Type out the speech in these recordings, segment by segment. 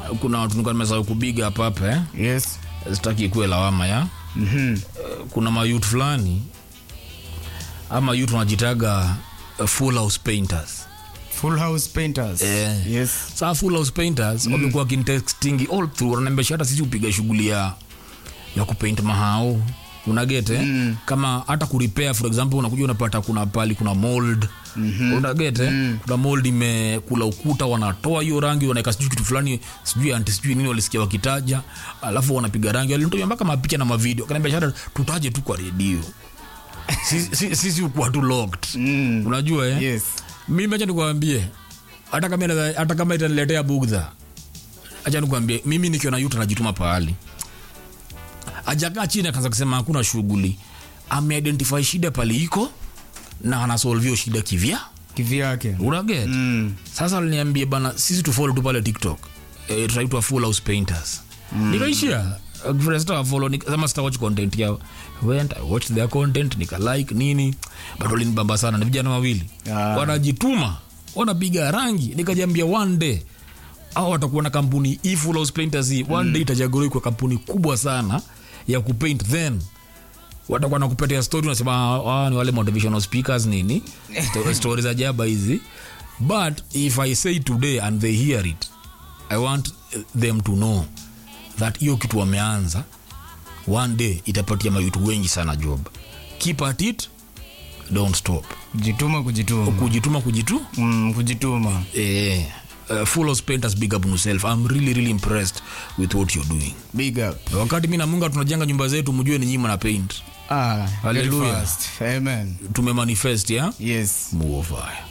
kuna watu nilikuwa nimesahau kubiga hapa hapa eh? yes sitaki ikuwe lawama ya Mhm. kuna mayut fulani ama yut wanajitaga uh, full house painters full house painters Eh. yes saa full house painters mm. wamekuwa kintekstingi all through wananiambia hata sisi upiga shughuli ya ya kupaint mahao unagete mm. kama hata kuripea for example unakuja unapata kuna pali kuna mold mm-hmm. unagete mm. kuna mold imekula ukuta wanatoa hiyo rangi wanaweka sijui kitu fulani sijui anti sijui nini walisikia wakitaja alafu wanapiga rangi walinitumia mpaka mapicha na mavideo kanaambia hata tutaje tu kwa redio sisi sisi- sisi ukuwa tu locked Mm. unajua eh? yes mimi acha nikuambie hata kama inaweza- hata kama itaniletea bugdha acha nikuambie mimi nikiona yuta najituma pahali ajakaa chini akaanza kusema hakuna shughuli ameidentify shida pale iko na anasolvio shida kivya kivyake unaget mm. sasa aliniambia bana sisi tufolo tu pale tiktok e, tunaitwa full house painters mm. nikaishia sitawafolo sema sitawatch content yao went i watched their content nikalike nini but walinibamba sana ni vijana wawili Ah. wanajituma wanapiga rangi nikajambia one day au watakuwa na kampuni hii full house painters hii one day itajaguliwa kwa kampuni kubwa sana ya kupaint then watakuwa nakupatia story unasema "Ah, ah, ni wale motivational speakers nini Sto- stories za jaba hizi but if i say today and they hear it i want them to know that hiyo kitu wameanza one day itapatia mayutu wengi sana job keep at it don't stop kujituma kujituma kujituma kujitu mm, kujituma eh, uh, full house painters big up on yourself i'm really really impressed with what you're doing big up wakati mi na munga tunajenga nyumba zetu mjue ni nyima na paint ah, very Hallelujah. fast. amen tumemanifest ya yes muofaya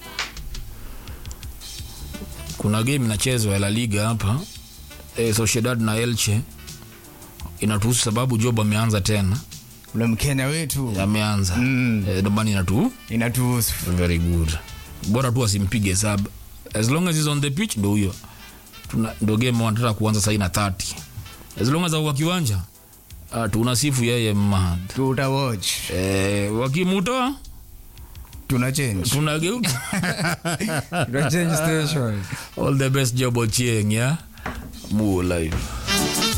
kuna game inachezwa ya la liga hapa e, sociedad na elche inatuhusu sababu job ameanza tena ule mkenya wetu ameanza Mm. e, domani inatu inatuhusu very good bora tu asimpige sab as long as is on the pitch ndo huyo Tuna- ndo game wanataka kuanza sahii na 30 as long as au kiwanja uh, tunasifu yeye mad tuta watch e, wakimutoa tuna change tunageuka tuna change station all the best job ochieng ya muo life